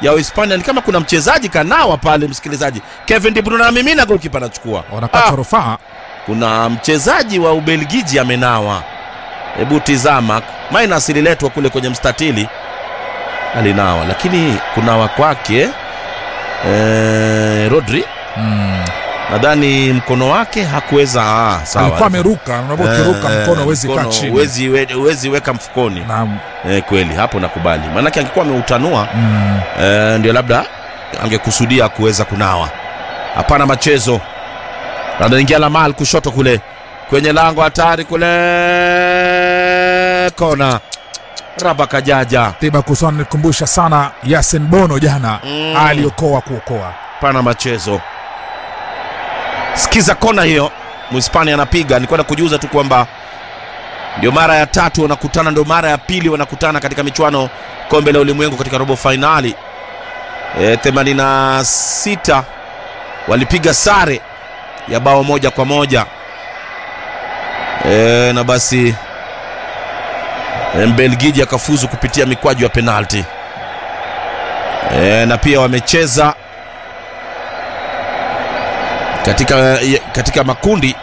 ya Uhispania ni kama kuna mchezaji kanawa pale, msikilizaji. Kevin De Bruyne amemina, goalkeeper anachukua. wanakata Ah, rufaa kuna mchezaji wa Ubelgiji amenawa. Hebu tizama, minus ililetwa kule kwenye mstatili, alinawa, lakini kunawa kwake eh, Rodri mm. nadhani mkono wake hakuweza. Ah, sawa, alikuwa ameruka unaambia ukiruka Eh, mkono huwezi kaa mkono chini huwezi we- huwezi weka mfukoni. naam Eh, kweli hapo nakubali, maanake angekuwa ameutanua mm. eh, ndio labda angekusudia kuweza kunawa. Hapana machezo, anaingia Lamal kushoto kule kwenye lango hatari kule, kona raba kajaja. tiba kusona nikumbusha sana yasin bono jana Mm. aliokoa kuokoa Pana machezo, sikiza kona hiyo, Mhispania anapiga. Nilikuwa nakujuza tu kwamba ndio mara ya tatu wanakutana, ndio mara ya pili wanakutana katika michuano kombe la ulimwengu katika robo fainali. E, 86 walipiga sare ya bao moja kwa moja e, na basi e, Mbelgiji akafuzu kupitia mikwaju ya penalti e, na pia wamecheza katika, katika makundi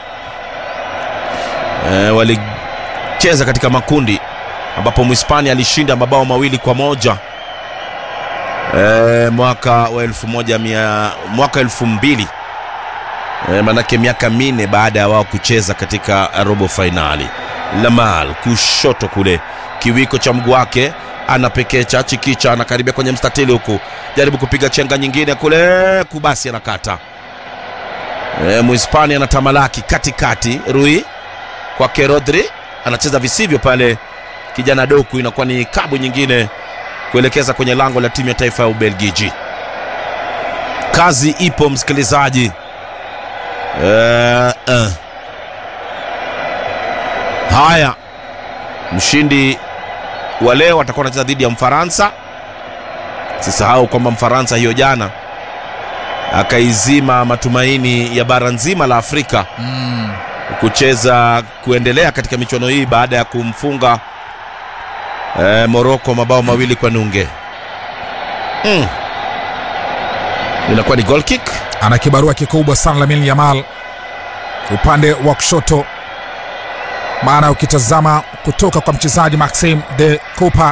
e, walicheza katika makundi ambapo Mhispania alishinda mabao mawili kwa moja e, mwaka wa elfu moja mia, mwaka elfu mbili e, manake miaka minne baada ya wao kucheza katika robo fainali. Lamal kushoto kule, kiwiko cha mguu wake anapekecha chikicha, anakaribia kwenye mstatili huku, jaribu kupiga chenga nyingine kule, kubasi anakata e, Mhispania anatamalaki katikati, Rui kwake Rodri anacheza visivyo pale, kijana Doku, inakuwa ni kabu nyingine kuelekeza kwenye lango la timu ya taifa ya Ubelgiji. Kazi ipo msikilizaji. Eh, eh. Haya, mshindi wa leo atakuwa anacheza dhidi ya Mfaransa. Sisahau kwamba Mfaransa hiyo jana akaizima matumaini ya bara nzima la Afrika mm. kucheza kuendelea katika michuano hii baada ya kumfunga eh, Moroko mabao mawili kwa nunge. Mm. Inakuwa ni goal kick. ana kibarua kikubwa sana Lamine Yamal upande wa kushoto, maana ukitazama kutoka kwa mchezaji Maxim de Cooper,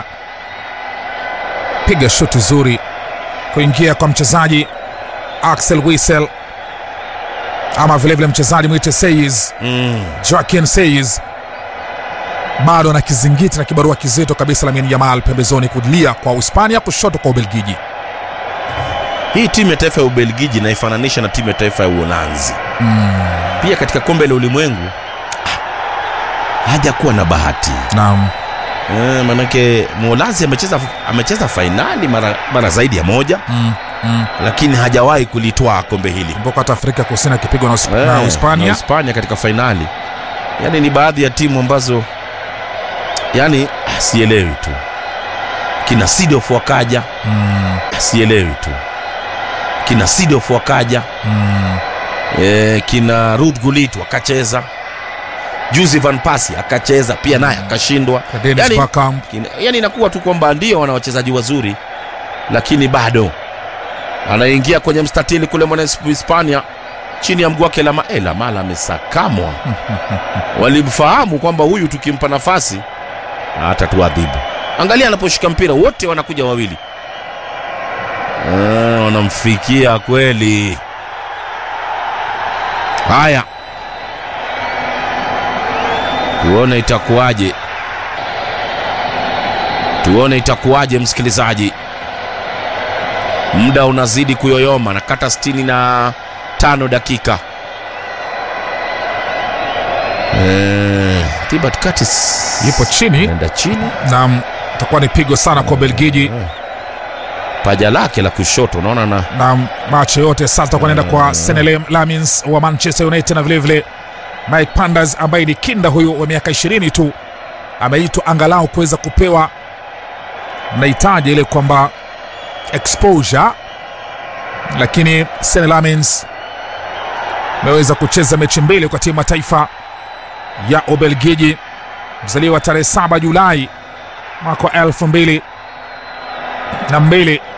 piga shuti zuri kuingia kwa mchezaji Axel Witsel ama vilevile mchezaji mwite Seyes Mm. Joaquin Seyes bado ana kizingiti na kibarua kizito kabisa. Lamine Yamal pembezoni kulia kwa Uhispania, kushoto kwa Ubelgiji. Hii timu ya taifa ya Ubelgiji naifananisha na timu ya taifa ya Uholanzi. Pia katika kombe la ulimwengu ah, hajakuwa na bahati Naam, eh, manake Mholanzi amecheza amecheza fainali mara, mara zaidi ya moja mm, mm. lakini hajawahi kulitwaa kombe hili. kumbuka hata Afrika Kusini akipigwa na Usp- Eh, na na Uhispania. Hispania katika fainali. Yaani ni baadhi ya timu ambazo yani ah, sielewi tu. Kina Sidof wakaja, Mm, ah, sielewi tu. Kina Sidof wakaja, mm. e, kina Ruud Gullit wakacheza. Juzi Van Persie akacheza pia naye akashindwa. Dennis Yani, Bergkamp. kina- yani inakuwa tu kwamba ndio wana wachezaji wazuri lakini bado anaingia kwenye mstatili kule mwana Hispania chini ya mguu wake Lama eh, Lamala amesakamwa. Walimfahamu kwamba huyu tukimpa nafasi atatuadhibu. Angalia anaposhika mpira, wote wanakuja wawili, Ah, wanamfikia kweli. Haya, tuone itakuwaje, tuone itakuwaje, msikilizaji. Muda unazidi kuyoyoma, nakata sitini na tano dakika. Eh, Thibaut Curtis Yupo chini anaenda chini, na itakuwa ni pigo sana kwa Belgiji paja lake la kushoto unaona na na macho yote sasa itakuwa naenda kwa Senne Lammens wa Manchester United na vilevile Mike Pandas ambaye ni kinda huyu wa miaka 20 tu ameitwa angalau kuweza kupewa nahitaji ile kwamba exposure, lakini Senne Lammens ameweza kucheza mechi mbili kwa timu ya taifa ya Ubelgiji, mzaliwa tarehe 7 Julai mwaka wa elfu mbili na mbili